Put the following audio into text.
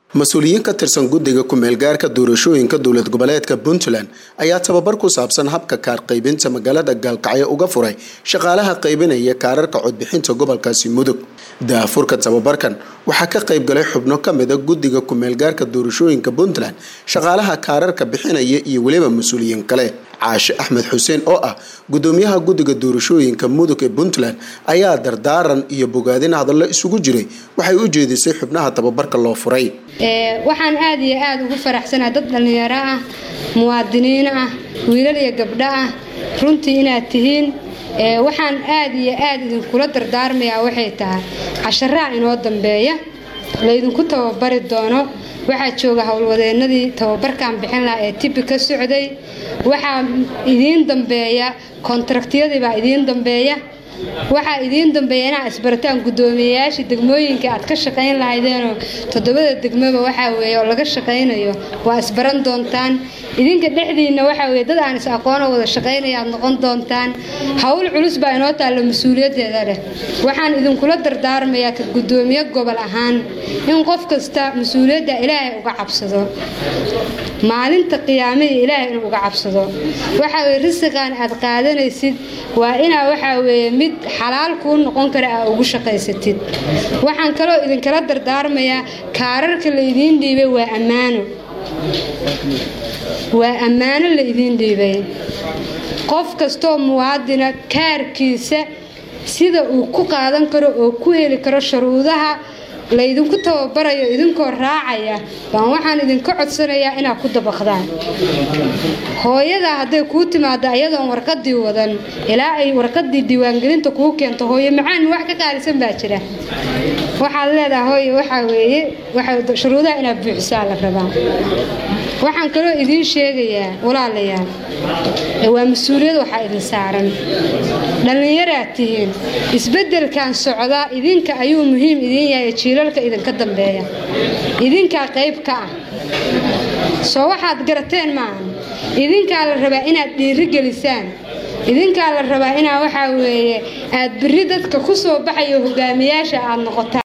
mas-uuliyiin ka tirsan guddiga ku-meelgaarka doorashooyinka dowlad goboleedka puntland ayaa tababar ku saabsan habka kaar qaybinta magaalada gaalkacyo uga furay shaqaalaha qaybinaya kaararka codbixinta gobolkaasi mudug daafurka tababarkan waxaa ka qaybgalay xubno kamida guddiga ku-meelgaarka doorashooyinka puntland shaqaalaha kaararka bixinaya iyo weliba mas-uuliyiin kale caashe axmed xuseen oo ah gudoomiyaha guddiga doorashooyinka mudug ee puntland ayaa dardaaran iyo bogaadin hadallo isugu jiray waxay u jeedisay xubnaha tababarka loo furay waxaan aada iyo aada ugu faraxsanaha dad dhallinyaro ah muwaadiniin ah wiilal iyo gabdho ah runtii inaad tihiin waxaan aada iyo aada idinkula dardaarmayaa waxay tahay casharaha inoo dambeeya laydinku tababari doono waxaa jooga howlwadeenadii tababarkan bixin lahaa ee tibi ka socday waxaa idiin dambeeya kontraktiyadiibaa idiin dambeeya waxaa idiin dambeeya inaa isbarataan guddoomiyeyaashii degmooyinka aad ka shaqayn lahaydeenoo toddobada degmoba waxaa weeye oo laga shaqaynayo waa isbaran doontaan idinka dhexdiinna waxaa weye dad aan is aqoonoo wada shaqaynaya aad noqon doontaan howl culus baa inoo taalla mas-uuliyaddeeda leh waxaan idinkula dardaarmayaa ka guddoomiye gobol ahaan in qof kasta mas-uuliyadda ilaahay uga cabsado maalinta qiyaamihii ilaahay inuu uga cabsado waxaa weye risiqan aad qaadanaysid waa inaa waxaa weeye mid xalaal kuu noqon kara aa ugu shaqaysatid waxaan kaloo idinkala dardaarmayaa kaararka la idiin dhiibay waa ammaano waa ammaano la idiin dhiibay qof kastoo muwaadina kaarkiisa sida uu ku qaadan karo oo ku heli karo shuruudaha laydinku tababarayo idinkoo raacaya baan waxaan idinka codsanayaa inaad ku dabaqdaan hooyadaa hadday kuu timaado ayadoon warqadii wadan ilaa ay warqadii diiwaangelinta kuu keento hooyo macaan wax ka qaalisan baa jira waxaad leedaha hooye waxaa weeye shuruudaha inaad buuxisaa la rabaa waxaan kaloo idiin sheegayaa walaalayaal waa mas-uuliyad waxaa idin saaran dhallinyaraad tihiin isbeddelkan socdaa idinka ayuu muhiim idiin yahay jiilalka idinka dambeeya idinkaa qayb ka ah soo waxaad garateen maaha idinkaa la rabaa inaad dhiirigelisaan idinkaa la rabaa inaa waxaa weeye aad biri dadka ku soo baxayo hogaamiyaasha aad noqotaan